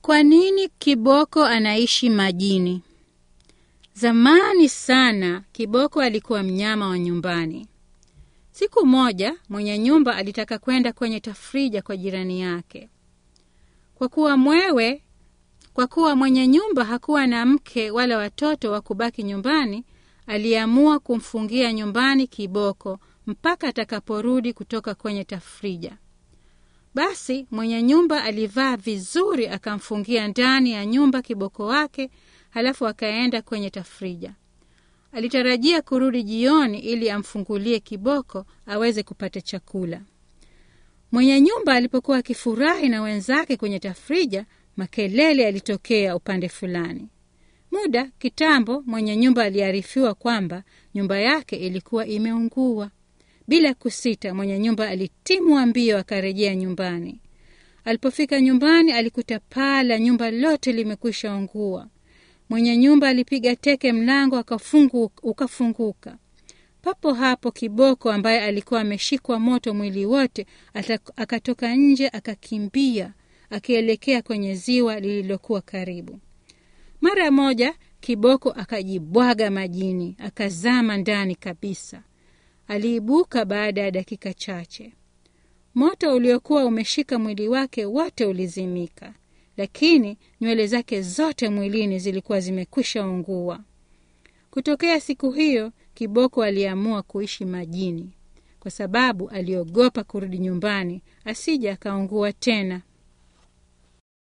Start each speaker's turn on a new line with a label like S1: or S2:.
S1: Kwa nini kiboko anaishi majini? Zamani sana kiboko alikuwa mnyama wa nyumbani. Siku moja mwenye nyumba alitaka kwenda kwenye tafrija kwa jirani yake. Kwa kuwa mwewe, kwa kuwa mwenye nyumba hakuwa na mke wala watoto wa kubaki nyumbani, aliamua kumfungia nyumbani kiboko mpaka atakaporudi kutoka kwenye tafrija. Basi mwenye nyumba alivaa vizuri, akamfungia ndani ya nyumba kiboko wake, halafu akaenda kwenye tafrija. Alitarajia kurudi jioni ili amfungulie kiboko aweze kupata chakula. Mwenye nyumba alipokuwa akifurahi na wenzake kwenye tafrija, makelele yalitokea upande fulani. Muda kitambo, mwenye nyumba aliarifiwa kwamba nyumba yake ilikuwa imeungua. Bila kusita, mwenye nyumba alitimwa mbio akarejea nyumbani. Alipofika nyumbani, alikuta paa la nyumba lote limekwisha ungua. Mwenye nyumba alipiga teke mlango akafungu, ukafunguka. Papo hapo kiboko ambaye alikuwa ameshikwa moto mwili wote akatoka nje akakimbia akielekea kwenye ziwa lililokuwa karibu. Mara moja kiboko akajibwaga majini akazama ndani kabisa. Aliibuka baada ya dakika chache. Moto uliokuwa umeshika mwili wake wote ulizimika, lakini nywele zake zote mwilini zilikuwa zimekwisha ungua. Kutokea siku hiyo, kiboko aliamua kuishi majini kwa sababu aliogopa kurudi nyumbani asije akaungua tena.